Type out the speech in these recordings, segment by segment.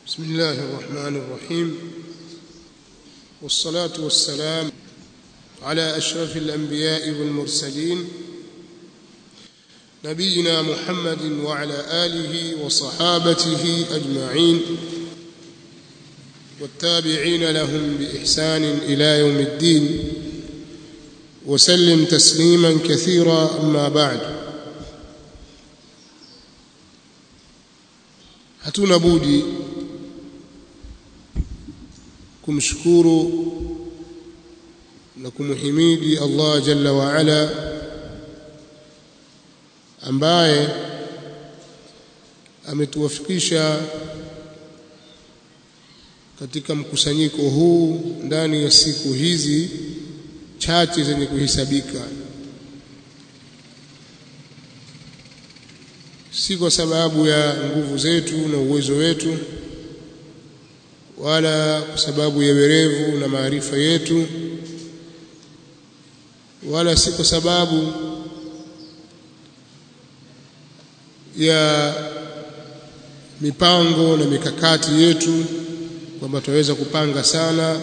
بسم الله الرحمن الرحيم والصلاة والسلام على أشرف الأنبياء والمرسلين نبينا محمد وعلى آله وصحابته أجمعين والتابعين لهم بإحسان إلى يوم الدين وسلم تسليما كثيرا أما بعد hatuna budi kumshukuru na kumhimidi Allah jalla wa ala ambaye ametuwafikisha katika mkusanyiko huu ndani ya siku hizi chache zenye kuhesabika si kwa sababu ya nguvu zetu na uwezo wetu wala kwa sababu ya werevu na maarifa yetu wala si kwa sababu ya mipango na mikakati yetu kwamba tunaweza kupanga sana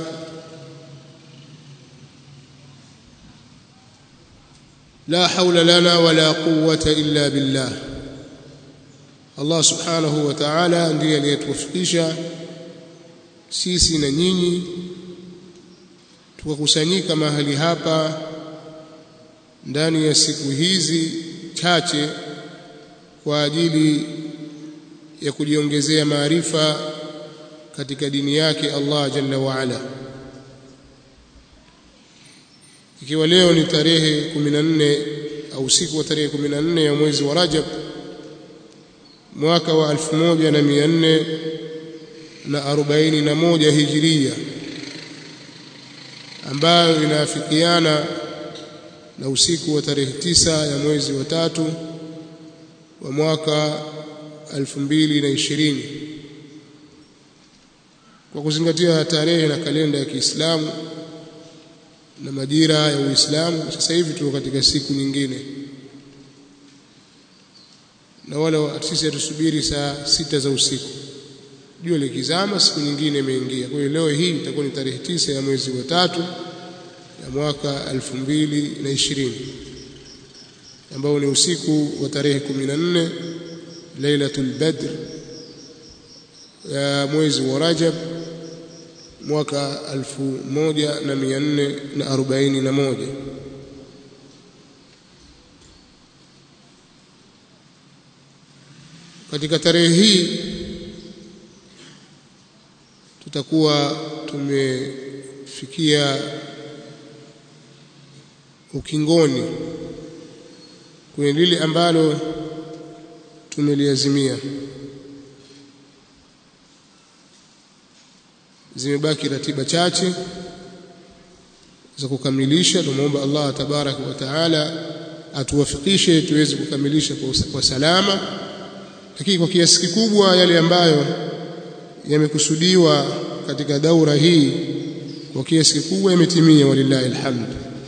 la haula lana wala quwwata illa billah Allah subhanahu wa ta'ala ndiye aliyetufikisha sisi na nyinyi tukakusanyika mahali hapa ndani ya siku hizi chache kwa ajili ya kujiongezea maarifa katika dini yake Allah jalla wa ala ikiwa leo ni tarehe 14 au siku wa tarehe 14 ya mwezi wa Rajab mwaka wa 1441 hijiria ambayo inaafikiana na usiku wa tarehe tisa ya mwezi wa tatu wa mwaka 2020 kwa kuzingatia tarehe na kalenda ya Kiislamu na majira ya Uislamu sasa hivi tuko katika siku nyingine na wala sisi hatusubiri saa sita za usiku jua likizama siku nyingine imeingia kwa hiyo leo hii itakuwa ni tarehe tisa ya mwezi wa tatu ya mwaka 2020 ambao ni usiku wa tarehe 14 Lailatul Badr ya mwezi wa Rajab mwaka 1441 katika tarehe hii tutakuwa tumefikia ukingoni kwenye lile ambalo tumeliazimia zimebaki ratiba chache za kukamilisha tumuomba Allah tabaraka wa taala atuwafikishe tuweze kukamilisha kwa salama lakini kwa kiasi kikubwa yale ambayo yamekusudiwa katika daura hii kwa kiasi kikubwa yametimia walillahi alhamd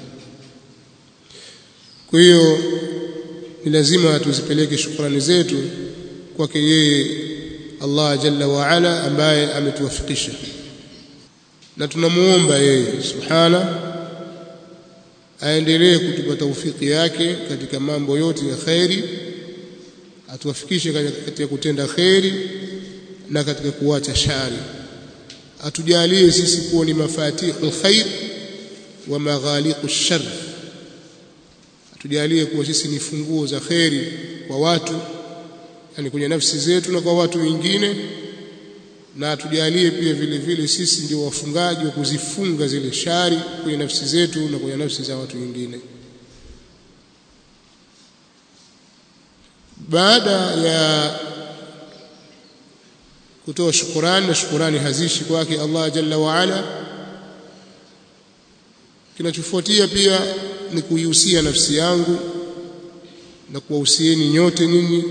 kwa hiyo ni lazima tuzipeleke shukrani zetu kwake yeye Allah jalla wa ala ambaye ametuwafikisha na tunamuomba yeye subhana aendelee kutupa taufiki yake katika mambo yote ya khairi atuwafikishe katika kutenda kheri na katika kuacha shari atujalie sisi kuwa ni mafatihul khair wa maghaliqu shar atujalie kuwa sisi ni funguo za kheri kwa watu yani kwenye nafsi zetu na kwa watu wengine na atujalie pia vile vile sisi ndio wafungaji wa kuzifunga zile shari kwenye nafsi zetu na kwenye nafsi za watu wengine baada ya kutoa shukurani na shukurani hazishi kwake Allah jalla wa ala kinachofuatia pia ni kuihusia nafsi yangu na kuwahusieni nyote nyinyi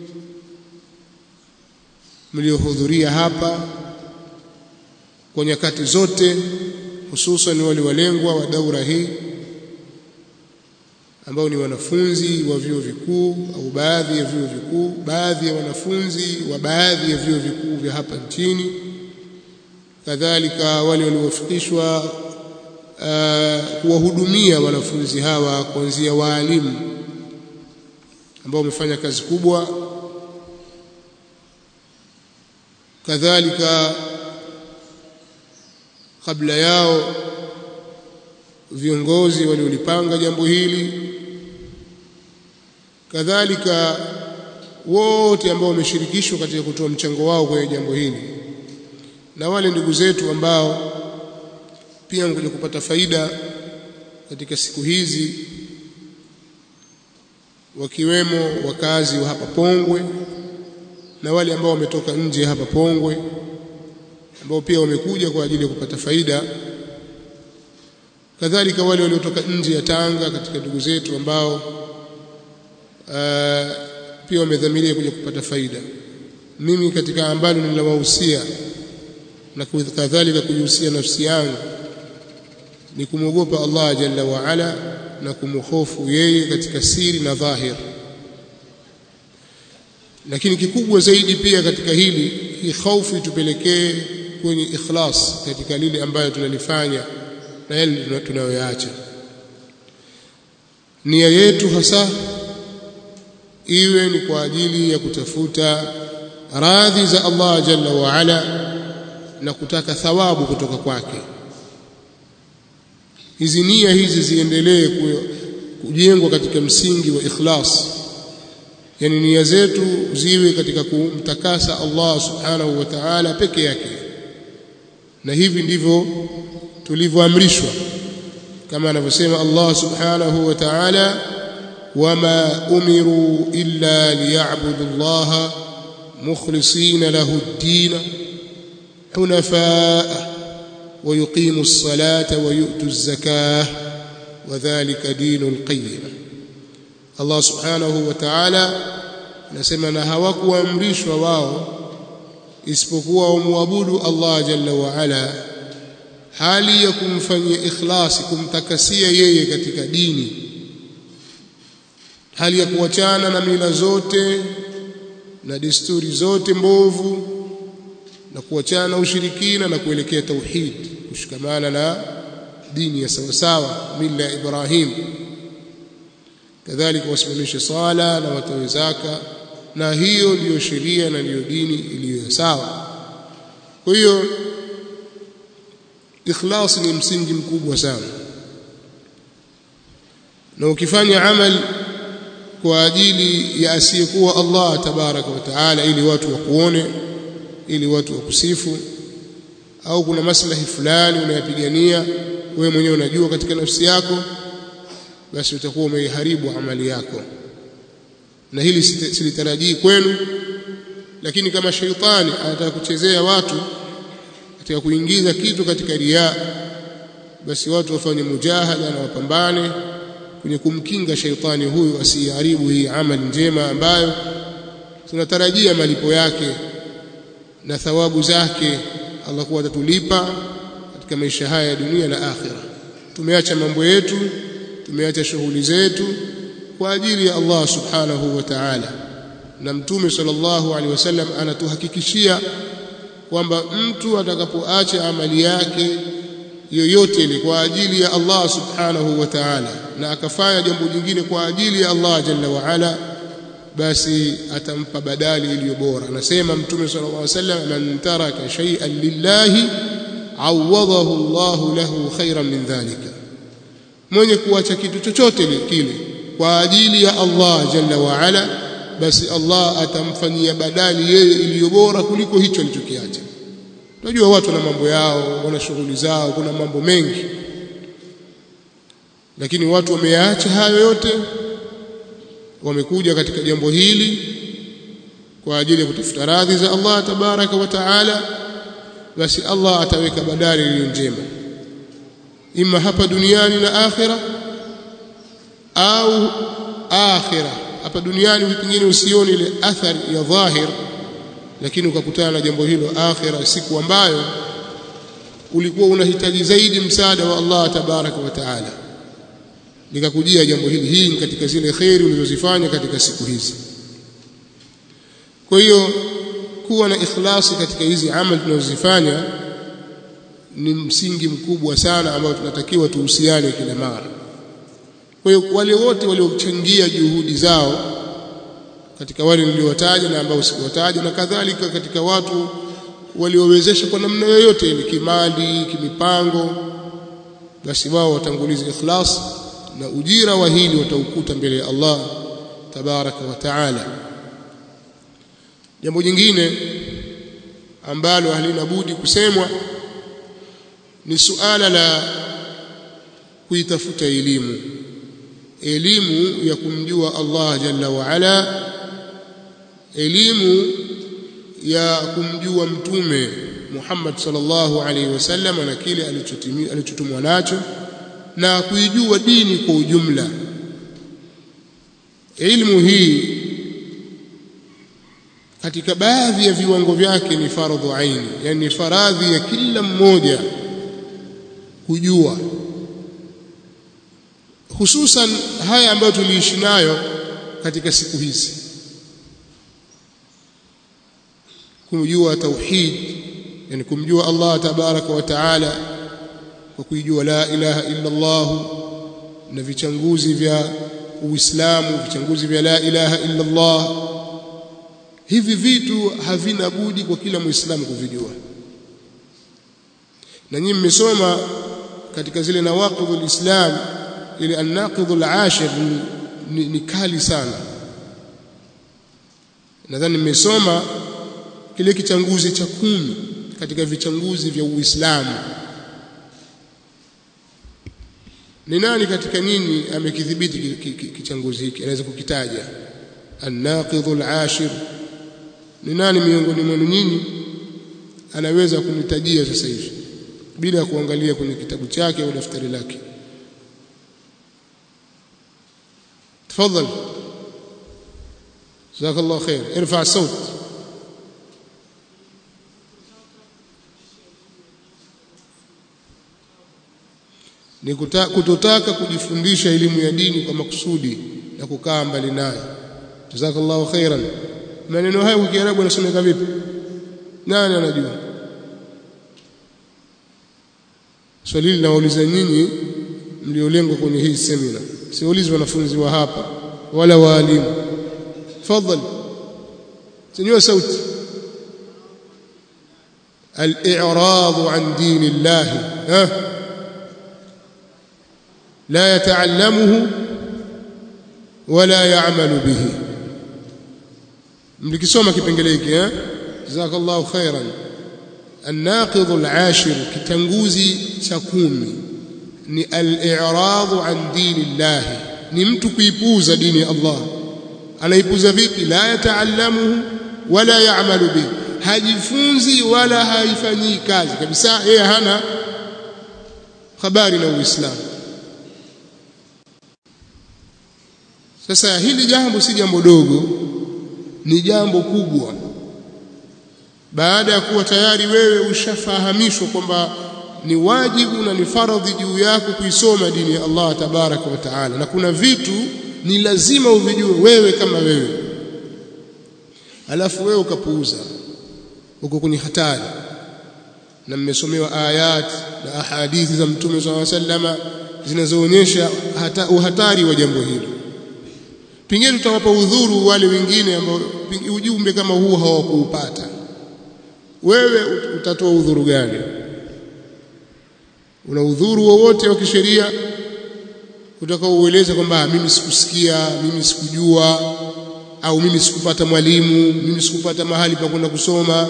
mliohudhuria hapa kwa nyakati zote hususan wale walengwa wa daura hii ambao ni wanafunzi wa vyuo vikuu au baadhi ya vyuo vikuu baadhi ya wanafunzi wa baadhi ya vyuo vikuu vya hapa nchini kadhalika wale waliowafikishwa uh, kuwahudumia wanafunzi hawa kuanzia waalimu ambao wamefanya kazi kubwa kadhalika kabla yao viongozi waliolipanga jambo hili kadhalika wote ambao wameshirikishwa katika kutoa mchango wao kwenye jambo hili na wale ndugu zetu ambao pia wamekuja kupata faida katika siku hizi wakiwemo wakazi wa hapa Pongwe na wale ambao wametoka nje hapa Pongwe ambao pia wamekuja kwa ajili ya kupata faida kadhalika wale waliotoka nje ya Tanga katika ndugu zetu ambao uh, pia wamedhamiria kuja kupata faida mimi katika ambalo ninawahusia na kadhalika kujihusia nafsi yangu ni kumwogopa Allah jalla wa ala na kumhofu yeye katika siri na dhahir lakini kikubwa zaidi pia katika hili hii hofu tupelekee kwenye ikhlas katika lile ambayo tunalifanya na yale tunayoyaacha nia yetu hasa iwe ni kwa ajili ya kutafuta radhi za Allah jalla wa ala na kutaka thawabu kutoka kwake hizi nia hizi ziendelee kujengwa katika msingi wa ikhlas yani nia zetu ziwe katika kumtakasa Allah subhanahu wa ta'ala peke yake na hivi ndivyo tulivyoamrishwa kama anavyosema Allah subhanahu wa ta'ala wama umiru illa liya'budu Allah mukhlisina lahu ad-din hunafaa ويقيموا الصلاة ويؤتوا الزكاة وذلك دين القيم الله سبحانه وتعالى nasema na hawakuamrishwa wao isipokuwa wamwabudu Allah jalla wa ala hali ya kumfanyia ikhlasi kumtakasia yeye katika dini hali ya kuachana na mila zote na desturi zote mbovu na kuachana na ushirikina na kuelekea tauhid kushikamana na dini ya sawasawa mila ya Ibrahim kadhalika wasimamishe sala na watoe zaka na hiyo ndiyo sheria na ndiyo dini iliyo sawa kwa hiyo ikhlas ni msingi mkubwa sana na ukifanya amali kwa ajili ya asiyekuwa Allah tabaraka wa taala ili watu wakuone ili watu wakusifu au kuna maslahi fulani unayapigania wewe mwenyewe unajua katika nafsi yako basi utakuwa umeiharibu amali yako na hili silitarajii kwenu lakini kama sheitani anataka kuchezea watu katika kuingiza kitu katika riaa basi watu wafanye mujahada na wapambane kwenye kumkinga sheitani huyu asiharibu hii amali njema ambayo tunatarajia malipo yake na thawabu zake Allah kuwa atatulipa katika maisha haya ya dunia na akhira tumeacha mambo yetu tumeacha shughuli zetu kwa ajili ya Allah subhanahu wa ta'ala na mtume sallallahu alaihi wasallam anatuhakikishia kwamba mtu atakapoacha amali yake yoyote ile kwa ajili ya Allah subhanahu wa ta'ala na akafanya jambo jingine kwa ajili ya Allah jalla wa ala basi atampa badali iliyo bora anasema mtume sallallahu alaihi wasallam man taraka shay'an lillahi awadahu Allah lahu khairan min dhalika mwenye kuacha kitu chochote kile kwa ajili ya Allah jalla wa ala basi Allah atamfanyia badali yeye iliyo bora kuliko hicho alichokiacha unajua watu na mambo yao wana shughuli zao kuna mambo mengi lakini watu wameyaacha hayo yote wamekuja katika jambo hili kwa ajili ya kutafuta radhi za Allah tabaraka wa taala basi Allah ataweka badali iliyo njema ima hapa duniani na akhira au akhira hapa duniani pengine usione ile athari ya dhahir lakini ukakutana na jambo hilo akhira siku ambayo ulikuwa unahitaji zaidi msaada wa Allah tabaraka wa taala likakujia jambo hili hii ni katika zile kheri ulizozifanya katika siku hizi kwa hiyo kuwa na ikhlasi katika hizi amali tunazozifanya ni msingi mkubwa sana ambao tunatakiwa tuhusiane kila mara kwa hiyo wale wote waliochangia juhudi zao katika wale niliowataja na ambao sikuwataja na kadhalika katika watu waliowezesha kwa namna yoyote ile kimali kimipango basi wao watangulize ikhlas na ujira wa hili wataukuta mbele ya Allah tabaraka wa taala jambo jingine ambalo halina budi kusemwa ni suala la kuitafuta elimu elimu ya kumjua Allah jalla wa ala elimu ya kumjua mtume Muhammad sallallahu alaihi wasallam na kile alichotumwa nacho na kuijua dini kwa ujumla ilmu hii katika baadhi ya viwango vyake ni fardhu aini yani faradhi ya kila mmoja kujua hususan haya ambayo tuliishi nayo katika siku hizi kumjua tauhid yani kumjua Allah tabaraka wa taala kwa kuijua la ilaha illa Allah na vichanguzi vya Uislamu vichanguzi vya la ilaha illa Allah hivi vitu havina budi kwa kila muislamu kuvijua na nyinyi mmesoma katika zile nawaqidhul islam ile an-naqidhul ashir ni, ni, ni kali sana nadhani mmesoma kile kichanguzi cha kumi katika vichanguzi vya Uislamu ni nani katika nyinyi amekidhibiti kichanguzi hiki anaweza kukitaja an-naqidhul ashir ni nani miongoni mwenu nyinyi anaweza kunitajia sasa hivi bila kuangalia kwenye kitabu chake au daftari lake تفضل جزاك الله خير ارفع الصوت ni kutotaka kujifundisha elimu ya dini kwa makusudi na kukaa mbali nayo jazakallahu khairan maneno haya kwa kiarabu yanasomeka vipi nani anajua swali hili nawauliza nyinyi mliolengwa kwenye hii semina siulizi wanafunzi wa hapa wala waalimu tafadhali sinyua sauti al-i'rad an din Allah ha لا يتعلمه ولا يعمل به mlikisoma kipengele hiki eh jazakallahu khairan الناقض العاشر kitanguzi cha kumi ni al-i'rad an dinillah ni mtu kuipuuza dini ya Allah anaipuuza vipi la yataallamuhu wala ya'malu bihi hajifunzi wala haifanyii kazi kabisa yeye hana habari na Uislamu Sasa hili jambo si jambo dogo, ni jambo kubwa. Baada ya kuwa tayari wewe ushafahamishwa kwamba ni wajibu na ni faradhi juu yako kuisoma dini ya Allah tabaraka wa taala, na kuna vitu ni lazima uvijue wewe kama wewe, alafu wewe ukapuuza, uko kwenye hatari. Na mmesomewa ayat na ahadithi za Mtume sallallahu alaihi wasallam zinazoonyesha uhatari wa jambo hilo pengine tutawapa udhuru wale wengine ambao ujumbe kama huu hawakuupata wewe utatoa udhuru gani una udhuru wowote wa kisheria utakaoueleza kwamba mimi sikusikia mimi sikujua au mimi sikupata mwalimu mimi sikupata mahali pa kwenda kusoma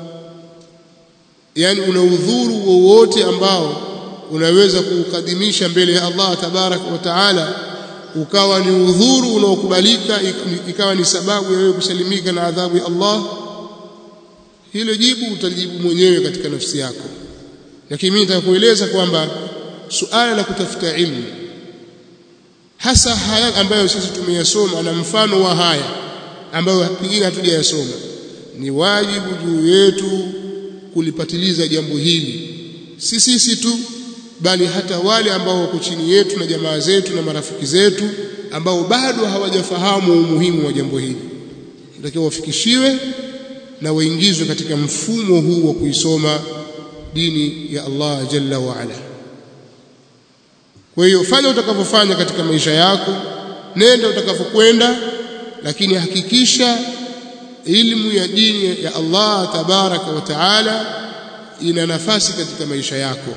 yani una udhuru wowote ambao unaweza kuukadimisha mbele ya Allah tabarak wa taala ukawa ni udhuru unaokubalika ikawa ni sababu ya wewe kusalimika na adhabu ya Allah hilo jibu utalijibu mwenyewe katika nafsi yako lakini mimi nitakueleza kwamba suala la kutafuta ilmu hasa haya ambayo sisi tumeyasoma na mfano wa haya ambayo pengine hatujayasoma ni wajibu juu yetu kulipatiliza jambo hili si sisi tu bali hata wale ambao wako chini yetu na jamaa zetu na marafiki zetu ambao bado hawajafahamu umuhimu wa jambo hili natakiwa wafikishiwe na waingizwe katika mfumo huu wa kuisoma dini ya Allah jalla wa ala kwa hiyo fanya utakavyofanya katika maisha yako nenda utakavyokwenda lakini hakikisha ilmu ya dini ya Allah tabaraka wa taala ina nafasi katika maisha yako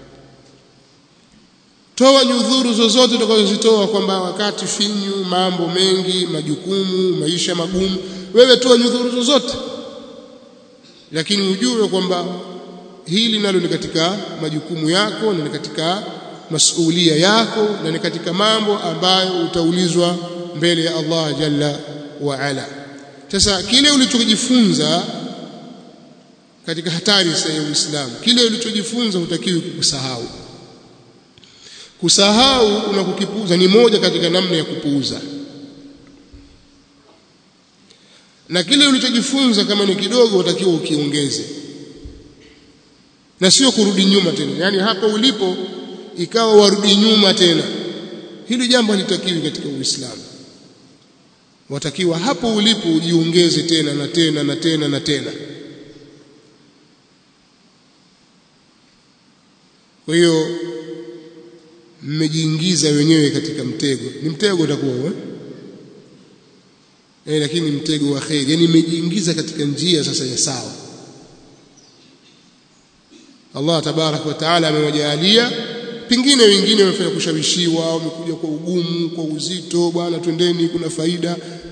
toa nyudhuru zozote utakazozitoa kwamba wakati finyu mambo mengi majukumu maisha magumu wewe toa nyudhuru zozote lakini ujue kwamba hili nalo ni katika majukumu yako na ni katika masulia yako na ni katika mambo ambayo utaulizwa mbele ya Allah jalla wa ala sasa kile ulichojifunza katika hatari sasa ya Uislamu kile ulichojifunza hutakiwi kukusahau kusahau na kukipuuza ni moja katika namna ya kupuuza na kile ulichojifunza kama ni kidogo utakiwa ukiongeze na sio kurudi nyuma tena yani hapa ulipo ikawa warudi nyuma tena hili jambo halitakiwi katika Uislamu watakiwa hapo ulipo ujiongeze tena na tena na tena na tena kwa hiyo mmejiingiza wenyewe katika mtego ni mtego utakuwa eh? eh lakini mtego wa khair yani mmejiingiza katika njia sasa ya sawa Allah tabarak wa taala amewajalia pengine wengine wamefanya kushawishiwa wamekuja kwa ugumu kwa uzito bwana twendeni kuna faida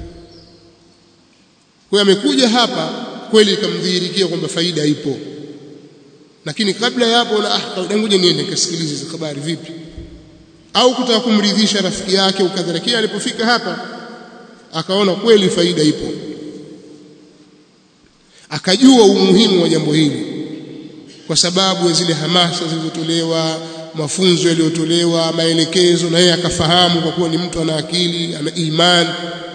kwa amekuja hapa kweli ikamdhihirikia kwamba faida ipo lakini kabla ya hapo na ah ngoja niende nikasikilize hizo habari vipi au kutaka kumridhisha rafiki yake ukadharakia alipofika hapa akaona kweli faida ipo akajua umuhimu wa jambo hili kwa sababu ya zile hamasa zilizotolewa mafunzo yaliyotolewa maelekezo na yeye akafahamu kwa kuwa ni mtu ana akili ana imani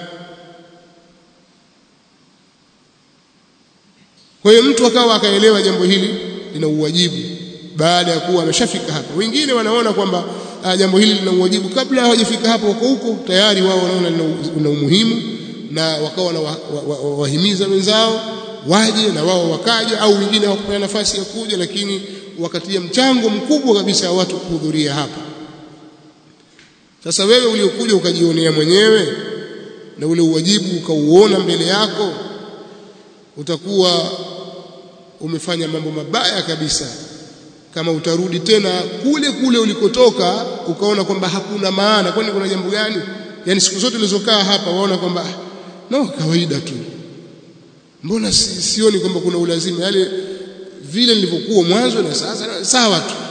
kwa hiyo mtu akawa akaelewa jambo hili lina uwajibu baada ya kuwa ameshafika hapa wengine wanaona kwamba uh, jambo hili lina uwajibu kabla hawajafika hapo wako huko tayari wao wanaona lina umuhimu na wakawa na wahimiza wa, wa, wa wenzao waje na wao wakaja au wengine hawakupata nafasi ya kuja lakini wakatia mchango mkubwa kabisa wa watu kuhudhuria hapa sasa wewe uliokuja ukajionea mwenyewe na ule uwajibu ukauona mbele yako utakuwa umefanya mambo mabaya kabisa kama utarudi tena kule kule ulikotoka ukaona kwamba hakuna maana kwani kuna jambo gani yani siku zote ulizokaa hapa waona kwamba no kawaida tu mbona si, sioni kwamba kuna ulazima yale vile nilivyokuwa mwanzo na sasa sawa tu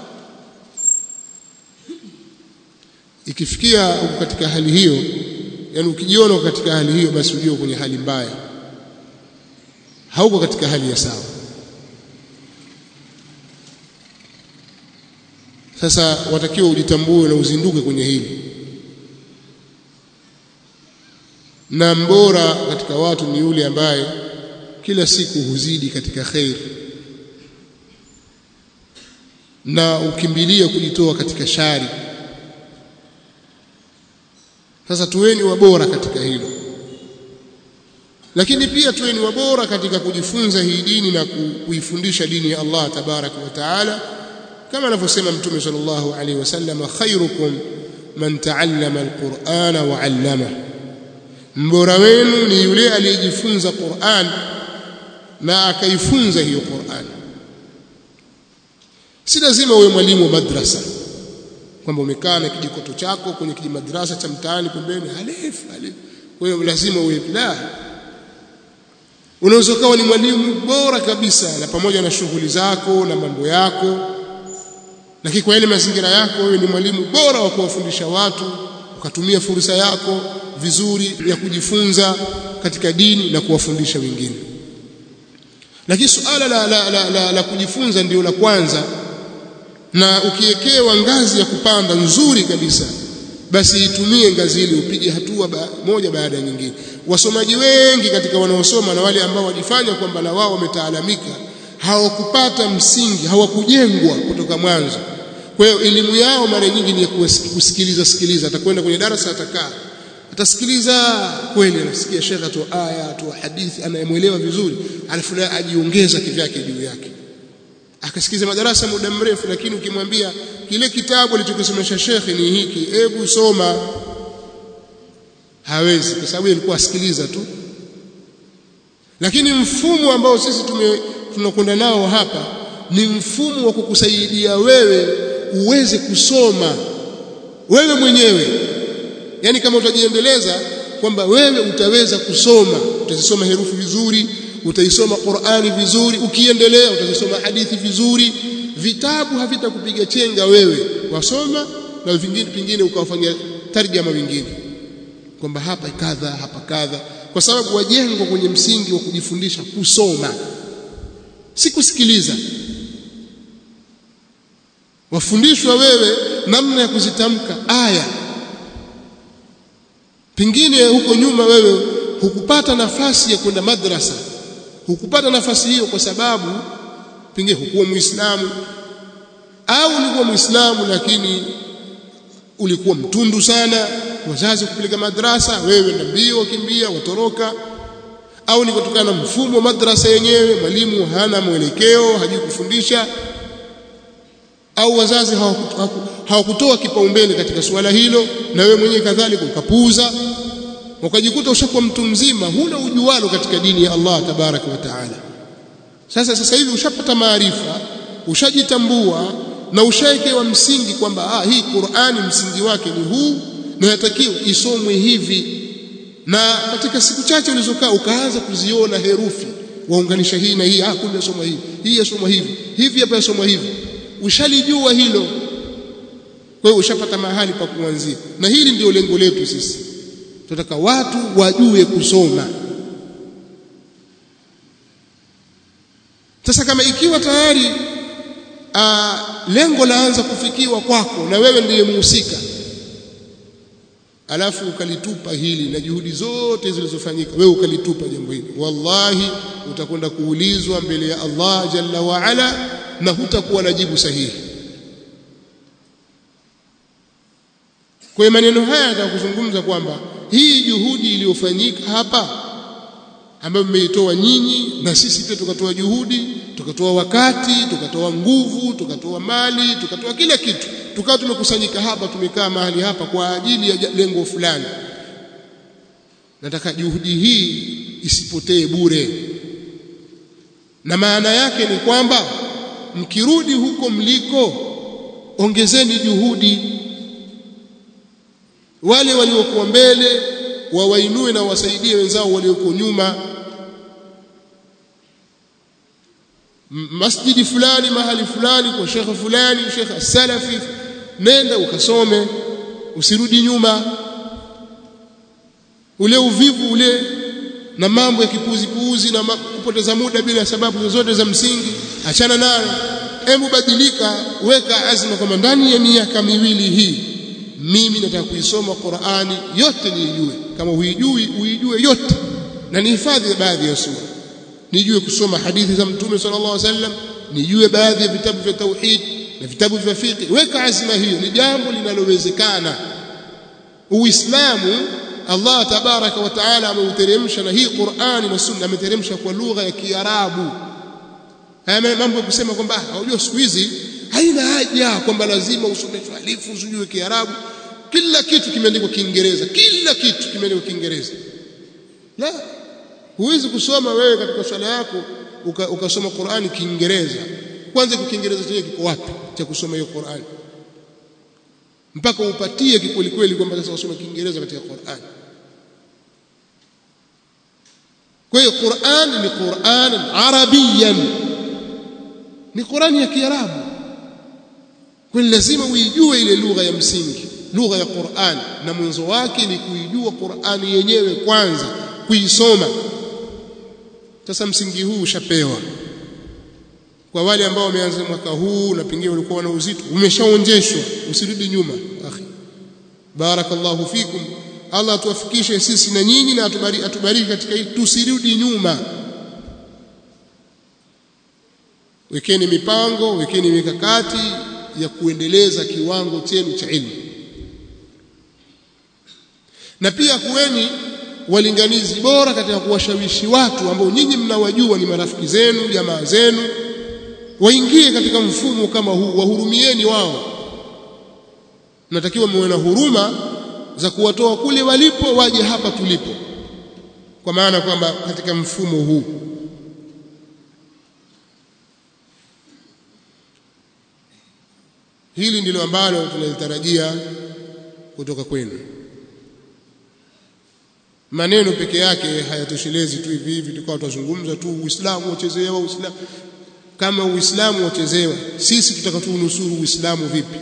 ikifikia uko katika hali hiyo yani ukijiona katika hali hiyo basi ujue kwenye hali mbaya hauko katika hali ya sawa sasa watakiwa ujitambue na uzinduke kwenye hili na mbora katika watu ni yule ambaye kila siku huzidi katika khair na ukimbilia kujitoa katika shari sasa tuweni wabora katika hilo lakini pia tuweni wabora katika kujifunza hii dini na kuifundisha dini ya Allah tabaraka wa taala kama anavyosema mtume sallallahu alaihi wasallam khairukum man taallama alqur'ana wa 'allama mbora wenu ni yule aliyejifunza Qur'an na akaifunza hiyo Qur'an si lazima uwe mwalimu wa madrasa kwamba umekaa na kijikoto chako kwenye kijimadrasa cha mtaani pembeni alif alif kwa hiyo lazima uwe la unaweza kuwa ni mwalimu bora kabisa na pamoja na shughuli zako na mambo yako lakini kwa yale mazingira yako wewe ni mwalimu bora wa kuwafundisha watu ukatumia fursa yako vizuri ya kujifunza katika dini na kuwafundisha wengine lakini suala la, la, la, la, la kujifunza ndio la kwanza na ukiekewa ngazi ya kupanda nzuri kabisa basi itumie ngazi ile upige hatua ba, moja baada ya nyingine wasomaji wengi katika wanaosoma na wale ambao wajifanya kwamba na wao wametaalamika hawakupata msingi hawakujengwa kutoka mwanzo kwa hiyo elimu yao mara nyingi ni ya kusikiliza sikiliza atakwenda kwenye darasa atakaa atasikiliza kweli anasikia shekhe atoa aya atoa hadithi anayemwelewa vizuri alafu naye ajiongeza kivyake juu yake akasikiza madarasa muda mrefu lakini ukimwambia kile kitabu alichokisomesha shekhe ni hiki hebu soma hawezi kwa sababu alikuwa asikiliza tu lakini mfumo ambao sisi tume tunakwenda nao hapa ni mfumo wa kukusaidia wewe uweze kusoma wewe mwenyewe yani kama utajiendeleza kwamba wewe utaweza kusoma utazisoma herufi vizuri utaisoma Qur'ani vizuri ukiendelea utazisoma hadithi vizuri vitabu havitakupiga chenga wewe wasoma na vingine pingine ukawafanyia tarjama vingine kwamba hapa kadha hapa kadha kwa sababu wajengwa kwenye msingi wa kujifundisha kusoma si kusikiliza wafundishwa wewe namna ya kuzitamka aya pengine huko nyuma wewe hukupata nafasi ya kwenda madrasa hukupata nafasi hiyo kwa sababu pengine hukuwa muislamu au ulikuwa muislamu lakini ulikuwa mtundu sana wazazi kupeleka madrasa wewe na mbio kimbia watoroka au ni kutokana na mfumo wa madrasa yenyewe mwalimu hana mwelekeo hajui kufundisha au wazazi hawakutoa kipaumbele katika suala hilo na wewe mwenyewe kadhalika ukapuuza ukajikuta ushakuwa mtu mzima huna ujualo katika dini ya Allah tabaraka wa taala sasa sasa hivi ushapata maarifa ushajitambua na ushaekewa msingi kwamba ah hii Qur'ani msingi wake ni huu na yatakiwa isomwe hivi na katika siku chache ulizokaa ukaanza kuziona herufi waunganisha hii na hii ah kumbe yasomwa hivi hii yasomwa hivi hivi hapa yasomwa hivi ushalijua hilo kwa hiyo ushapata mahali pa kuanzia na hili ndio lengo letu sisi tunataka watu wajue kusoma sasa kama ikiwa tayari a, lengo laanza kufikiwa kwako na wewe ndiye muhusika alafu ukalitupa hili na juhudi zote zilizofanyika wewe ukalitupa jambo hili wallahi utakwenda kuulizwa mbele ya Allah jalla wa ala na hutakuwa na jibu sahihi kwa maneno haya nitakuzungumza kwamba hii juhudi iliyofanyika hapa ambayo mmeitoa nyinyi na sisi pia tukatoa juhudi tukatoa wakati tukatoa nguvu tukatoa mali tukatoa kila kitu tukawa tumekusanyika hapa tumekaa mahali hapa kwa ajili ya lengo fulani nataka juhudi hii isipotee bure na maana yake ni kwamba mkirudi huko mliko ongezeni juhudi wale waliokuwa mbele wawainue na wasaidie wenzao walioko nyuma masjidi fulani mahali fulani kwa shekhe fulani shekhe salafi nenda ukasome usirudi nyuma ule uvivu ule na mambo ya kipuzi puuzi na kupoteza muda bila sababu zozote za msingi achana nayo hebu badilika weka azma kwamba ndani ya miaka miwili hii mimi nataka kuisoma Qur'ani yote niijue kama huijui uijue yote na nihifadhi baadhi ya sura nijue kusoma hadithi za mtume sallallahu alaihi wasallam nijue baadhi ya vitabu vya tauhid na vitabu vya fiqh weka azma hiyo ni jambo linalowezekana uislamu Allah tabaraka wa taala ameuteremsha na hii Qur'ani na sunna ameteremsha kwa lugha ya Kiarabu haya mambo ya kusema kwamba unajua siku hizi haina haja kwamba lazima usome alifu usijue Kiarabu kila kitu kimeandikwa Kiingereza kila kitu kimeandikwa Kiingereza la huwezi kusoma wewe katika swala yako ukasoma uka Qur'ani Kiingereza kwanza kwa Kiingereza chenyewe kiko wapi cha kusoma hiyo Qur'ani mpaka upatie kikweli kweli kwamba sasa usome Kiingereza katika Qur'ani kwa hiyo Qur'an ni Qur'an arabiyan ni Qur'ani ya Kiarabu kwa lazima uijue ile lugha ya msingi lugha ya Qur'an na mwanzo wake ni kuijua Qur'ani yenyewe kwanza kuisoma sasa msingi huu ushapewa kwa wale ambao wameanza mwaka huu na pengine walikuwa na uzito umeshaonjeshwa usirudi nyuma akhi barakallahu fikum Allah atuwafikishe sisi na nyinyi na atubariki, atubariki katika hili tusirudi nyuma wekeni mipango wekeni mikakati ya kuendeleza kiwango chenu cha ilmu na pia kuweni walinganizi bora katika kuwashawishi watu ambao nyinyi mnawajua ni marafiki zenu jamaa zenu waingie katika mfumo kama huu wahurumieni wao natakiwa muwe na huruma za kuwatoa kule walipo waje hapa tulipo kwa maana kwamba katika mfumo huu hili ndilo ambalo tunalitarajia kutoka kwenu maneno peke yake hayatoshelezi tu hivi hivi tukawa tutazungumza tu uislamu wachezewa uislamu kama uislamu wachezewa sisi tutakatunusuru uislamu vipi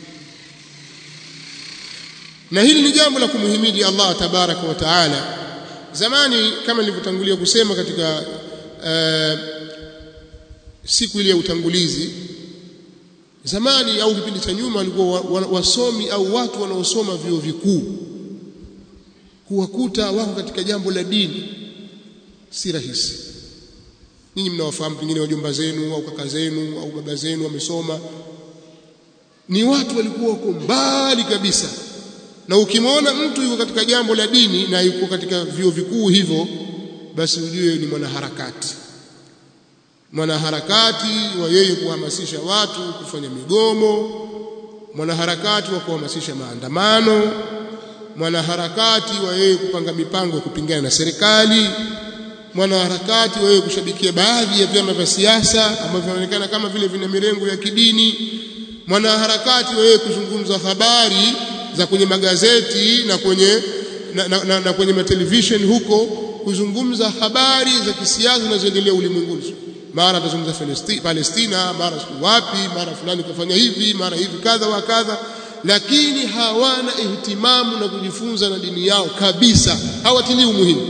na hili ni jambo la kumhimidi Allah tabaraka wa taala zamani kama nilivyotangulia kusema katika uh, siku ile ya utangulizi zamani au kipindi cha nyuma walikuwa wasomi au watu wanaosoma vyuo vikuu kuwakuta wako katika jambo la dini si rahisi nyinyi mnawafahamu pengine wajomba zenu au kaka zenu au baba zenu wamesoma ni watu walikuwa wako mbali kabisa na ukimwona mtu yuko katika jambo la dini na yuko katika vyuo vikuu hivyo basi ujue ni mwanaharakati mwanaharakati wa yeye kuhamasisha watu kufanya migomo mwanaharakati wa kuhamasisha maandamano mwanaharakati wa yeye kupanga mipango ya kupingana na serikali mwanaharakati wa yeye kushabikia baadhi ya vyama vya siasa ambavyo vinaonekana kama vile vina mirengo ya kidini mwanaharakati wa yeye kuzungumza habari za kwenye magazeti na kwenye na, na, na, na kwenye matelevision huko kuzungumza habari za kisiasa zinazoendelea ulimwenguni mara atazungumza Palestina mara wapi mara fulani kafanya hivi mara hivi kadha wa kadha lakini hawana ihtimamu na kujifunza na dini yao kabisa hawatilii umuhimu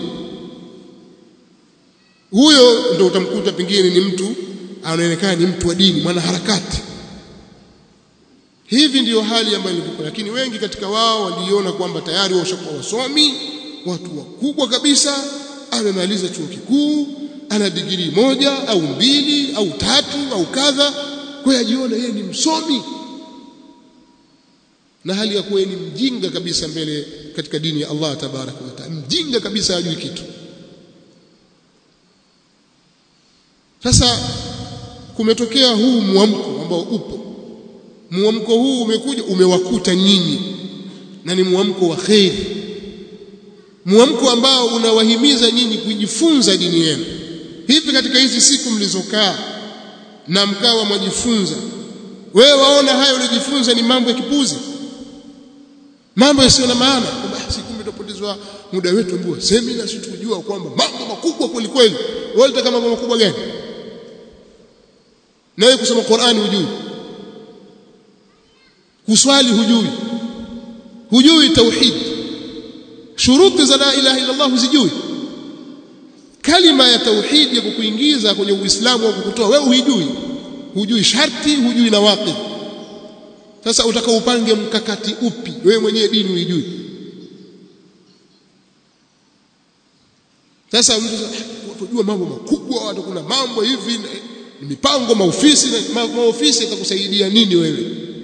huyo ndio utamkuta pengine ni mtu anaonekana ni mtu wa dini mwanaharakati hivi ndiyo hali ambayo ilikuwa lakini wengi katika wao waliona kwamba tayari washakuwa wasomi watu wakubwa kabisa amemaliza chuo kikuu ana digrii moja au mbili au tatu au kadha kwa hiyo ajiona yeye ni msomi na hali ya kuwa ni mjinga kabisa mbele katika dini ya Allah tabaraka wa taala mjinga kabisa hajui kitu sasa kumetokea huu mwamko ambao upo mwamko huu umekuja umewakuta nyinyi na ni mwamko wa kheri mwamko ambao unawahimiza nyinyi kujifunza dini yenu hivi katika hizi siku mlizokaa na mkawa mwajifunza wewe waona hayo ulijifunza ni mambo ya kipuzi mambo yasiyo na maana basi kumbe tupotezwa muda wetu mbua semina si tujua kwamba mambo makubwa kweli kweli wewe unataka mambo makubwa gani nawe kusoma Qur'ani hujui kuswali hujui hujui tauhid shuruti za la ilaha illa Allah huzijui kalima ya tauhid ya kukuingiza kwenye uislamu au kukutoa wewe hujui hujui sharti hujui na waqi sasa utaka upange mkakati upi wewe mwenyewe dini hujui sasa mtu tujua mambo makubwa watu kuna mambo hivi mipango maofisi na maofisi itakusaidia nini wewe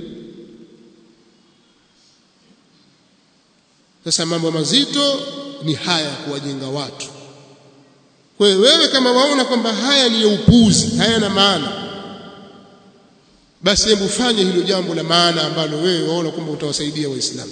sasa mambo mazito ni haya kuwajenga watu kwa hiyo wewe kama waona kwamba haya ni ya upuzi hayana maana basi hebu fanye hilo jambo la maana ambalo wewe waona kwamba utawasaidia waislamu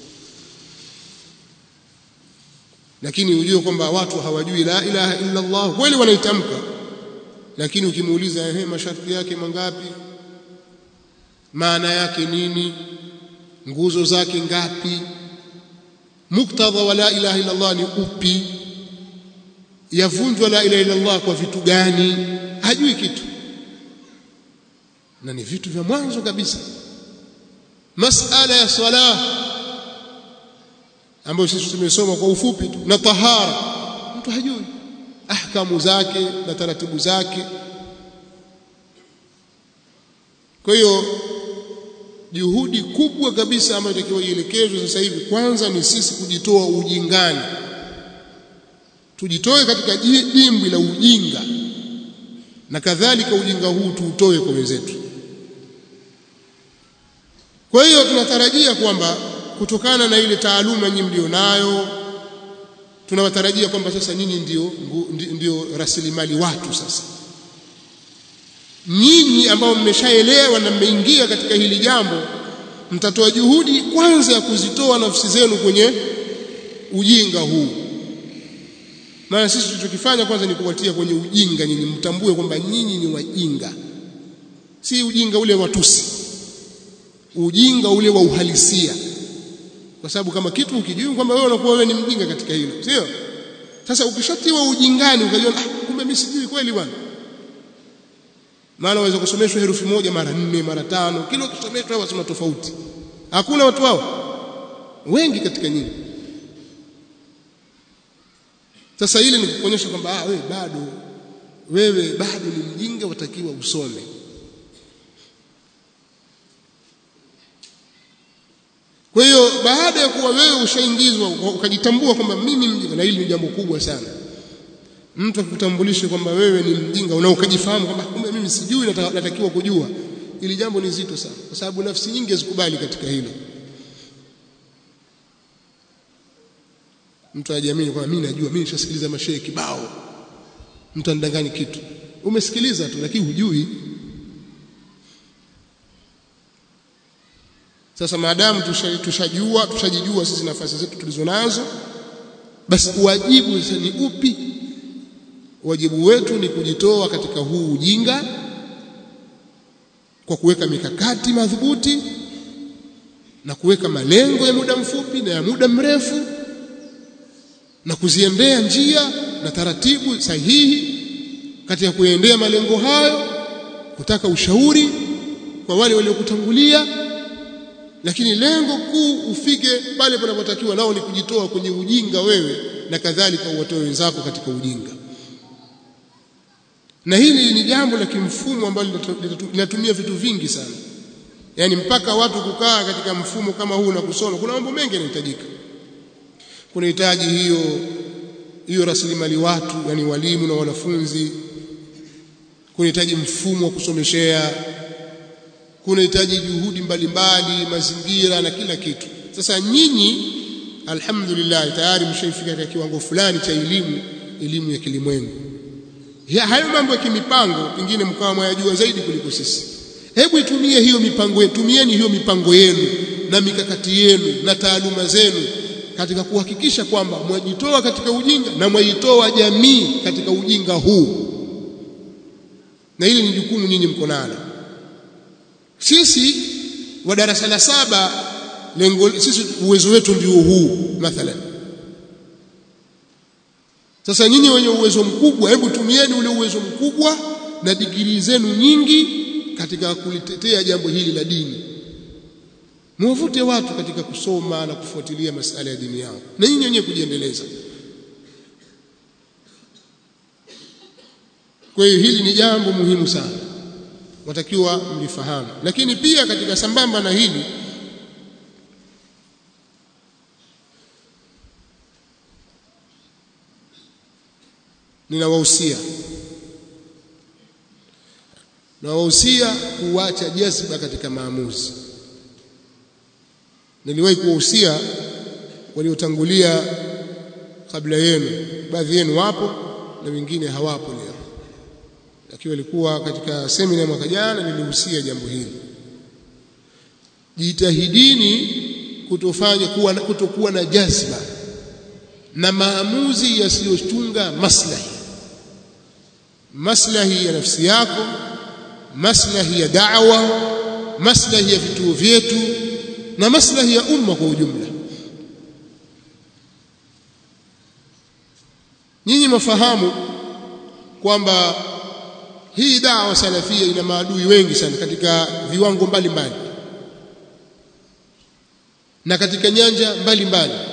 lakini ujue kwamba watu hawajui la ilaha illa Allah kweli wanaitamka lakini ukimuuliza ehe masharti yake mangapi maana yake nini nguzo zake ngapi muktadha wa la ilaha illa Allah ni upi yavunjwa la ilaha illa Allah kwa vitu gani hajui kitu na ni vitu vya mwanzo kabisa masala ya sala ambayo sisi tumesoma kwa ufupi tu na tahara mtu hajui ahkamu zake na taratibu zake kwa hiyo juhudi kubwa kabisa ambayo itakiwa ielekezwe sasa hivi kwanza ni sisi kujitoa ujingani tujitoe katika dimbwi la ujinga na kadhalika ujinga huu tuutoe kwa wenzetu kwa hiyo tunatarajia kwamba kutokana na ile taaluma nyinyi mlionayo tunawatarajia kwamba sasa nyinyi ndio, ndio, ndio rasilimali watu sasa nyinyi ambao mmeshaelewa na mmeingia katika hili jambo mtatoa juhudi kwanza ya kuzitoa nafsi zenu kwenye ujinga huu maana sisi tulichokifanya kwanza ni kuwatia kwenye ujinga nyinyi mtambue kwamba nyinyi ni wajinga si ujinga ule wa tusi ujinga ule wa uhalisia kwa sababu kama kitu ukijua kwamba wewe unakuwa wewe ni mjinga katika hilo sio sasa ukishatiwa ujingani ukajua ah kumbe mimi sijui kweli bwana maana waweza kusomeshwa herufi moja mara nne mara tano kila ukisomeshwa wasema tofauti hakuna watu hao wengi katika nyinyi sasa ile ni kuonyesha kwamba ah wewe bado wewe bado ni mjinga watakiwa usome kwa hiyo baada ya kuwa wewe ushaingizwa ukajitambua kwamba mimi mjinga na hili ni jambo kubwa sana mtu akutambulishe kwamba wewe ni mjinga na ukajifahamu kwamba kumbe mimi sijui natakiwa kujua ili jambo ni zito sana kwa sababu nafsi nyingi hazikubali katika hilo mtu ajiamini kwamba mimi najua mimi nishasikiliza mashehe kibao mtu anidangani kitu umesikiliza tu lakini hujui sasa maadamu tushajua tushajijua sisi nafasi zetu tulizonazo basi wajibu sasa ni upi wajibu wetu ni kujitoa katika huu ujinga kwa kuweka mikakati madhubuti na kuweka malengo ya muda mfupi na ya muda mrefu na kuziendea njia na taratibu sahihi katika kuendea malengo hayo kutaka ushauri kwa wale waliokutangulia lakini lengo kuu ufike pale panapotakiwa nao ni kujitoa kwenye ujinga wewe na kadhalika uwatoe wenzako katika ujinga na hili ni jambo la kimfumo ambalo linatumia vitu vingi sana yaani mpaka watu kukaa katika mfumo kama huu na kusoma kuna mambo mengi yanahitajika kunahitaji hiyo hiyo rasilimali watu yani walimu na wanafunzi kunahitaji mfumo wa kusomeshea kunahitaji juhudi mbalimbali mazingira na kila kitu sasa nyinyi alhamdulillah tayari mshaifika katika kiwango fulani cha elimu elimu ya kilimwengu hayo mambo ya kimipango pengine mkawa mwayajua zaidi kuliko sisi hebu itumie hiyo mipango yenu tumieni hiyo mipango yenu na mikakati yenu na taaluma zenu katika kuhakikisha kwamba mwajitoa katika ujinga na mwaitoa jamii katika ujinga huu na hili ni jukumu nyinyi mko nalo sisi wa darasa la saba lengo sisi uwezo wetu ndio huu mathalan sasa nyinyi wenye uwezo mkubwa hebu tumieni ule uwezo mkubwa na digrii zenu nyingi katika kulitetea jambo hili la dini mwavute watu katika kusoma na kufuatilia masala ya dini yao na nyinyi wenyewe kujiendeleza kwa hiyo hili ni jambo muhimu sana watakiwa mlifahamu lakini pia katika sambamba na hili ninawahusia nawahusia kuacha jazba katika maamuzi niliwahi kuwahusia waliotangulia kabla yenu baadhi yenu wapo na wengine hawapo leo lakini walikuwa katika semina mwaka jana nilihusia jambo hili jitahidini kutofanya kuwa kutokuwa na jazba na maamuzi yasiyochunga maslahi maslahi ya nafsi yako maslahi ya da'wa maslahi ya vituo vyetu na maslahi ya umma kwa ujumla nyinyi mafahamu kwamba hii dawa salafia ina maadui wengi sana katika viwango mbalimbali mbali. na katika nyanja mbalimbali mbali.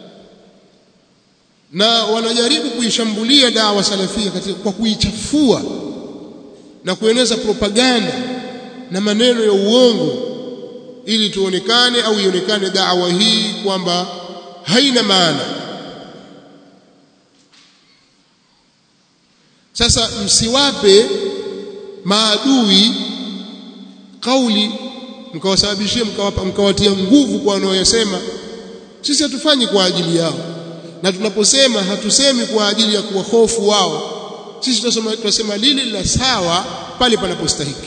na wanajaribu kuishambulia dawa salafia katika kwa kuichafua na kueneza propaganda na maneno ya uongo ili tuonekane au ionekane dawa hii kwamba haina maana sasa msiwape maadui kauli mkawasababishia mkawapa mkawatia nguvu kwa wanaoyasema sisi hatufanyi kwa ajili yao na tunaposema hatusemi kwa ajili ya kuwahofu wao sisi tunasema tunasema lile la sawa pale panapostahiki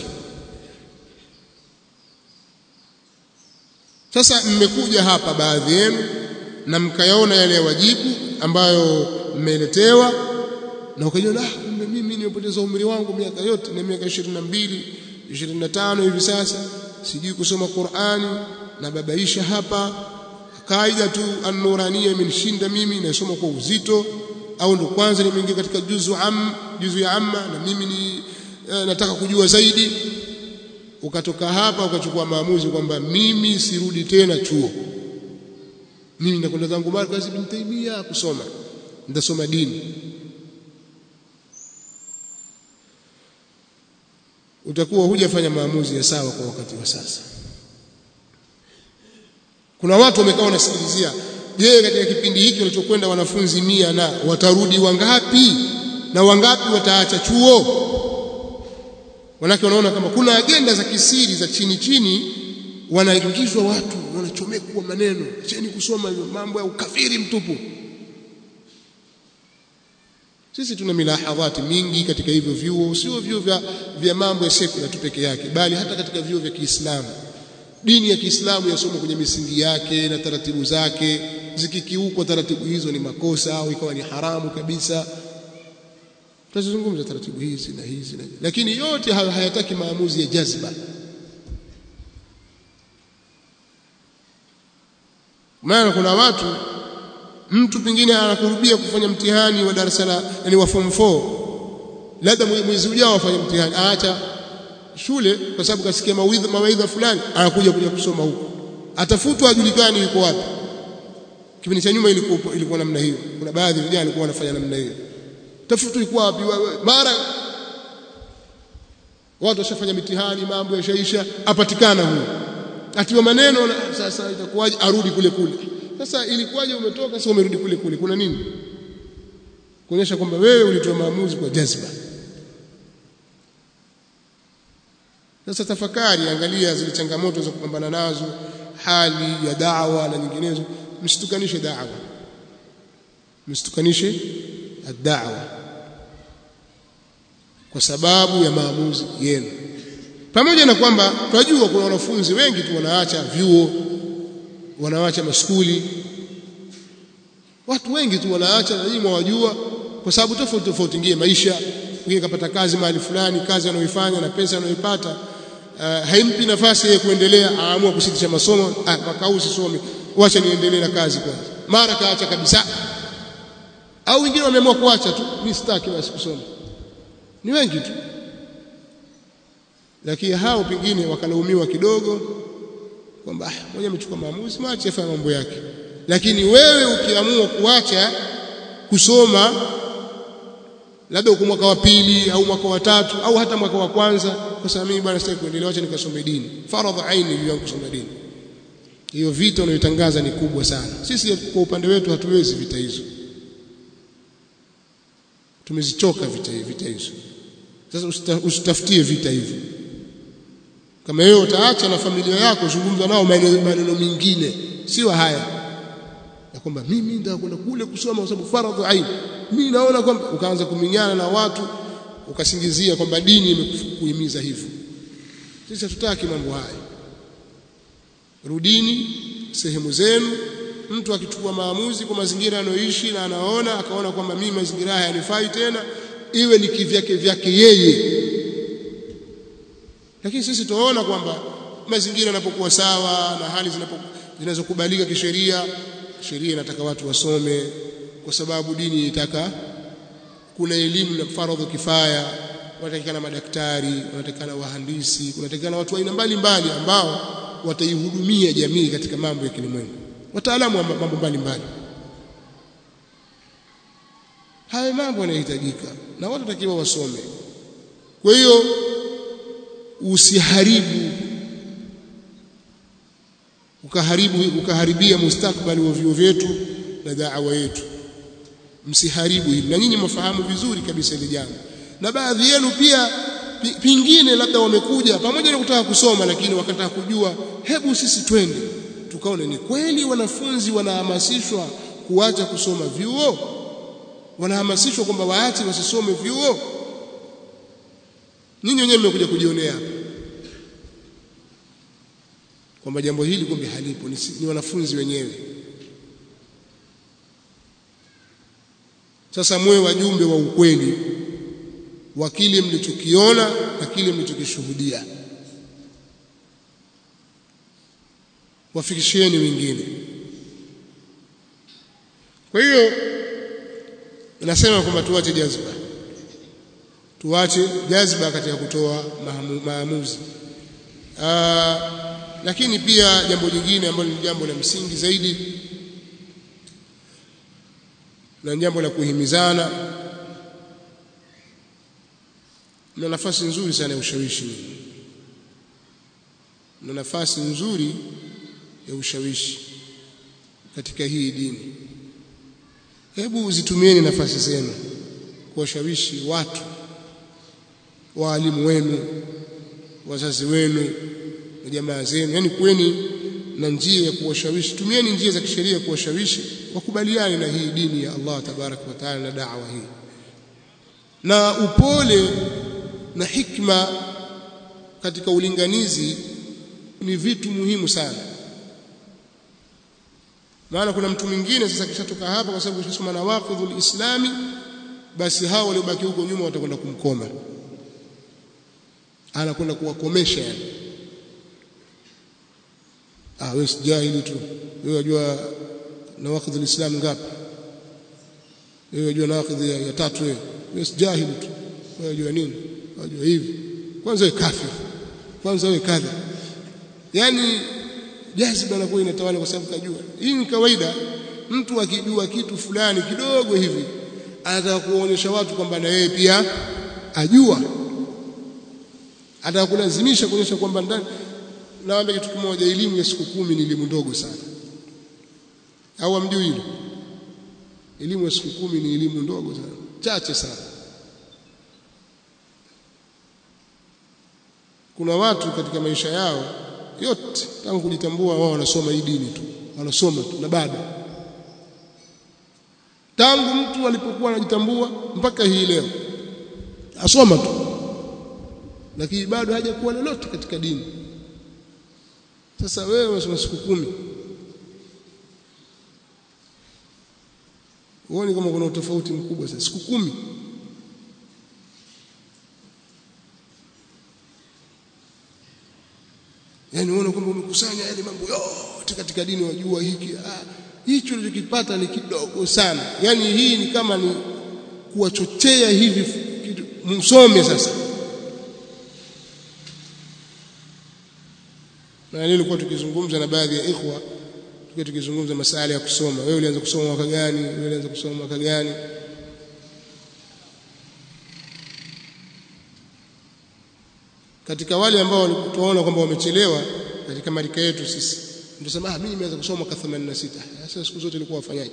sasa mmekuja hapa baadhi yenu na mkayaona yale wajibu ambayo mmeletewa na ukajiona ah kumbe mimi nimepoteza umri wangu miaka yote na miaka 22 25 hivi sasa sijui kusoma Qur'ani na babaisha hapa kaida tu an-nurania imenishinda mimi nasoma kwa uzito au ndo kwanza nimeingia katika juzu am juzu ya amma na mimi ni eh, nataka kujua zaidi ukatoka hapa ukachukua maamuzi kwamba mimi sirudi tena chuo mimi nakwenda zangu Markaz ibn Taymiyyah kusoma nitasoma dini utakuwa hujafanya maamuzi ya sawa kwa wakati wa sasa kuna watu wamekaa wanasikilizia je katika kipindi hiki walichokwenda wanafunzi mia na watarudi wangapi na wangapi wataacha chuo Wanake wanaona kama kuna agenda za kisiri za chini chini wanaingizwa watu wanachomekwa maneno cheni kusoma hivyo mambo ya ukafiri mtupu sisi tuna milahadhati mingi katika hivyo vyuo sio vyuo vya, vya mambo ya sekula tu peke yake bali hata katika vyuo vya Kiislamu dini ya Kiislamu yasoma kwenye misingi yake na taratibu zake zikikiukwa taratibu hizo ni makosa au ikawa ni haramu kabisa tutazungumza taratibu hizi na hizi na lakini yote hayo hayataki maamuzi ya jazba maana kuna watu mtu pengine anakurubia kufanya mtihani wa darasa la yani wa form 4 labda mwezi ujao afanye mtihani aacha shule kwa sababu kasikia mawaidha mawaidha fulani anakuja kuja kusoma huko atafutwa ajulikani yuko wapi kipindi cha nyuma ilikuwa ilikuwa namna hiyo kuna baadhi ya vijana walikuwa wanafanya namna hiyo tafutu iko wapi mara watu washafanya mitihani mambo yashaisha apatikana huyo atiwa maneno na, sasa itakuwaje arudi kule kule sasa ilikuwaje umetoka sasa umerudi kule kule kuna nini kuonyesha kwamba wewe ulitoa maamuzi kwa jazba sasa tafakari angalia zile changamoto za kupambana nazo hali ya da'wa na nyinginezo msitukanishe da'wa msitukanishe ad-da'wa kwa sababu ya maamuzi yenu pamoja na kwamba tunajua kuna wanafunzi wengi tu wanaacha vyuo wanaacha maskuli watu wengi tu wanaacha na nyinyi mwajua kwa sababu tofauti tofauti ngie maisha mwingine kapata kazi mahali fulani kazi anayoifanya na pesa anayoipata uh, haimpi nafasi ya kuendelea aamua kusitisha masomo ah, mwaka huu sisomi wacha niendelee na kazi kwanza mara kaacha kabisa au wengine wameamua kuacha tu mimi sitaki basi kusoma ni wengi tu lakini hao pengine wakalaumiwa kidogo kwamba mmoja amechukua maamuzi mwache afanye mambo yake lakini wewe ukiamua kuacha kusoma labda uko mwaka wa pili au mwaka wa tatu au hata mwaka wa kwanza kwa sababu mimi bwana sitaki kuendelea acha nikasome dini faradha aini juu yangu kusoma dini hiyo vita unayotangaza ni kubwa sana sisi kwa upande wetu hatuwezi vita hizo tumezichoka vita vita hizo sasa usitafutie vita hivyo kama wewe utaacha na familia yako zungumza nao maneno mengine sio haya ya kwamba mimi nitakwenda kule kusoma kwa sababu faradhu ain mimi naona kwamba ukaanza kuminyana na watu ukasingizia kwamba dini imekuhimiza hivyo sisi hatutaki mambo haya rudini sehemu zenu mtu akichukua maamuzi kwa mazingira anayoishi na anaona akaona kwamba mimi mazingira haya yanifai tena iwe ni kivyake vyake yeye lakini sisi tunaona kwamba mazingira yanapokuwa sawa na hali zinazokubalika kisheria sheria inataka watu wasome kwa sababu dini inataka kuna elimu na faradhu kifaya wanatakikana madaktari wanatakikana wahandisi kunatakikana watu aina mbalimbali ambao wataihudumia jamii katika mambo ya kilimwengu wataalamu wa mambo mbalimbali haya mambo yanahitajika na watu watakiwa wasome kwa hiyo usiharibu ukaharibu ukaharibia mustakbali wa vyuo vyetu na da'wa yetu msiharibu hili na nyinyi mfahamu vizuri kabisa hili jambo na baadhi yenu pia pingine labda wamekuja pamoja na kutaka kusoma lakini wakataka kujua hebu sisi twende tukaone ni kweli wanafunzi wanahamasishwa kuacha kusoma vyuo wanahamasishwa kwamba waache wasisome vyuo nyinyi wenyewe mmekuja kujionea hapa kwamba jambo hili kumbe halipo ni, ni wanafunzi wenyewe sasa mwe wajumbe wa ukweli wa kile mlichokiona na kile mlichokishuhudia wafikishieni wengine kwa hiyo nasema kwamba tuache jazba tuache jazba katika kutoa maamuzi Aa, lakini pia jambo jingine ambalo ni jambo la msingi zaidi na jambo la kuhimizana na nafasi nzuri sana ya ushawishi na nafasi nzuri ya ushawishi katika hii dini hebu zitumieni nafasi zenu kuwashawishi watu waalimu wenu wazazi wenu na jamaa zenu yani kweni na njia ya kuwashawishi tumieni njia za kisheria kuwashawishi wakubaliane na hii dini ya Allah tabarak wa taala na da'wa hii na upole na hikma katika ulinganizi ni vitu muhimu sana maana kuna mtu mwingine sasa kishatoka hapa kwa sababu kishasoma na waqidhul islami basi hao waliobaki huko nyuma watakwenda kumkoma anakwenda kuwakomesha yani ah wewe si jahili tu wewe unajua nawaqidhul islam ngapi wewe unajua nawaqidh ya, ya tatu wewe wewe si jahili tu wewe unajua nini unajua hivi kwanza wewe kafir kwanza wewe kadha yani jaziba inakuwa inatawala kwa sababu kajua hii ni kawaida mtu akijua kitu fulani kidogo hivi anataka kuonyesha watu kwamba na yeye pia ajua anataka kulazimisha kuonyesha kwamba ndani naambia kitu kimoja elimu ya siku kumi ni elimu ndogo sana au amjui hilo elimu ya siku kumi ni elimu ndogo sana chache sana kuna watu katika maisha yao yote tangu kujitambua wao wanasoma hii dini tu wanasoma tu na bado tangu mtu alipokuwa anajitambua mpaka hii leo asoma tu lakini bado hajakuwa lolote katika dini sasa wewe unasoma siku kumi uone kama kuna utofauti mkubwa sasa siku kumi yani uone kwamba umekusanya yale mambo yote katika dini wajua hiki ah, hicho ulichokipata ni kidogo sana yani hii ni kama ni kuwachochea hivi msome sasa na leo nilikuwa tukizungumza na baadhi ya ikhwa tukiwa tukizungumza masuala ya kusoma wewe ulianza kusoma mwaka gani wewe ulianza kusoma mwaka gani katika wale ambao tunaona kwamba wamechelewa katika marika yetu sisi ndio ah mimi nimeanza kusoma mwaka 86 sasa siku zote nilikuwa wafanyaje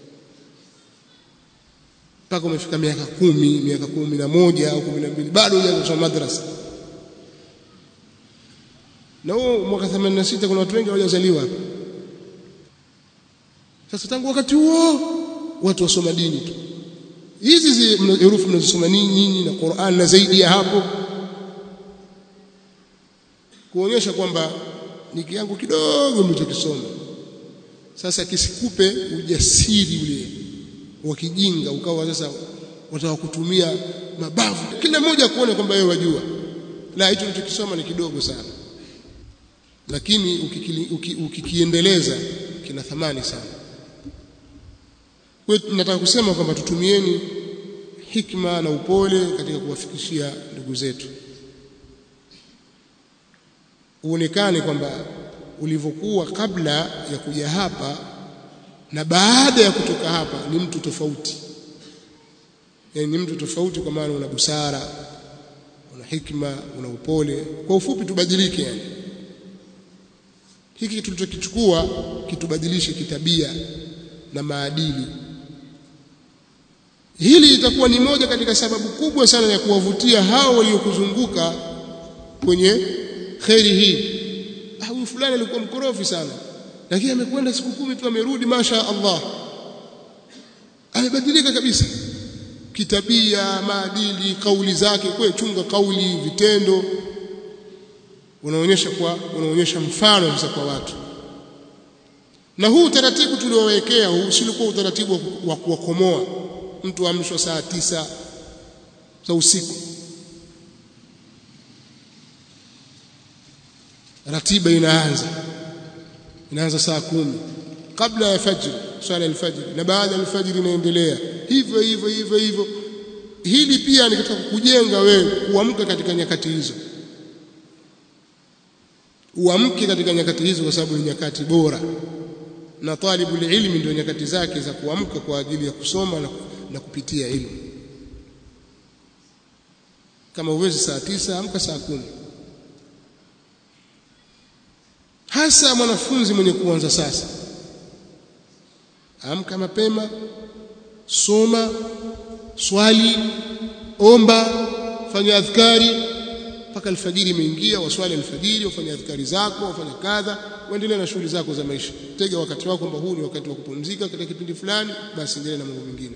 mpaka umefika miaka kumi miaka kumi na moja au kumi na mbili bado hujaanza kusoma madrasa na huo mwaka 86 kuna watu wengi hawajazaliwa hapa sasa tangu wakati huo watu wasoma dini tu hizi herufi mnazosoma nyinyi na Qur'an na zaidi ya hapo kuonyesha kwamba ni kiangu kidogo mlichokisoma sasa kisikupe ujasiri ule wa kijinga ukawa sasa wataka kutumia mabavu kila mmoja kuona kwamba wewe wajua la hicho ulichokisoma ni kidogo sana lakini ukikiendeleza uki, uki kina thamani sana kwa nataka kusema kwamba tutumieni hikma na upole katika kuwafikishia ndugu zetu uonekane kwamba ulivyokuwa kabla ya kuja hapa na baada ya kutoka hapa ni mtu tofauti yani ni mtu tofauti kwa maana una busara una hikma una upole kwa ufupi tubadilike yani hiki tulichokichukua kitubadilishe kitabia na maadili hili litakuwa ni moja katika sababu kubwa sana ya kuwavutia hao waliokuzunguka kwenye kheri hii huyu fulani alikuwa mkorofi sana lakini amekwenda siku kumi tu amerudi masha Allah amebadilika kabisa kitabia maadili kauli zake kwa chunga kauli vitendo unaonyesha kwa unaonyesha mfano sasa kwa watu na huu utaratibu tuliowekea huu silikuwa utaratibu wa kuwakomoa mtu amshwa saa tisa za usiku ratiba inaanza inaanza saa kumi kabla ya fajr swala alfajr na baada ya alfajr inaendelea hivyo hivyo hivyo hivyo hili pia ni katika kujenga wewe kuamka katika nyakati hizo uamke katika nyakati hizo kwa sababu ni nyakati bora na talibu ilmi ndio nyakati zake za kuamka kwa ajili ya kusoma na, na kupitia ilmu kama uwezi saa tisa amka saa kumi hasa mwanafunzi mwenye kuanza sasa amka mapema soma swali omba fanya adhkari mpaka alfajiri imeingia waswali alfajiri wafanya adhkari zako wafanya kadha uendelee na shughuli zako za maisha tega wakati wako kwamba huu ni wakati wa kupumzika katika kipindi fulani basi endelee na mambo mengine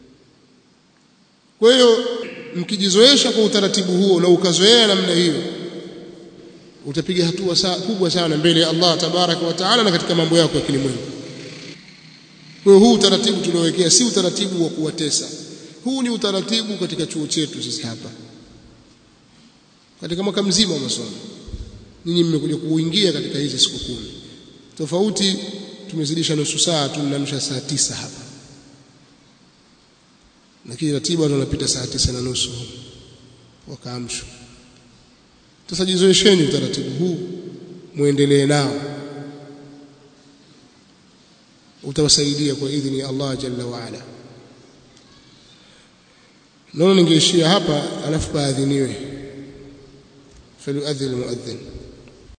kwa hiyo mkijizoesha kwa utaratibu huo na ukazoea namna hiyo utapiga hatua saa kubwa sana mbele ya Allah tabaraka wa taala na katika mambo yako ya kilimwengu kwa huu utaratibu tuliowekea si utaratibu wa kuwatesa huu ni utaratibu katika chuo chetu sisi hapa katika mwaka mzima wa masomo nyinyi mmekuja kuingia katika hizi siku kumi tofauti tumezidisha nusu saa tunamsha saa tisa hapa lakini ratiba tunapita saa tisa na nusu wakaamshwa sasa jizoesheni utaratibu huu muendelee nao utawasaidia kwa idhini ya Allah jalla wa ala naona ningeishia hapa alafu paadhiniwe falyuadhin almuadhin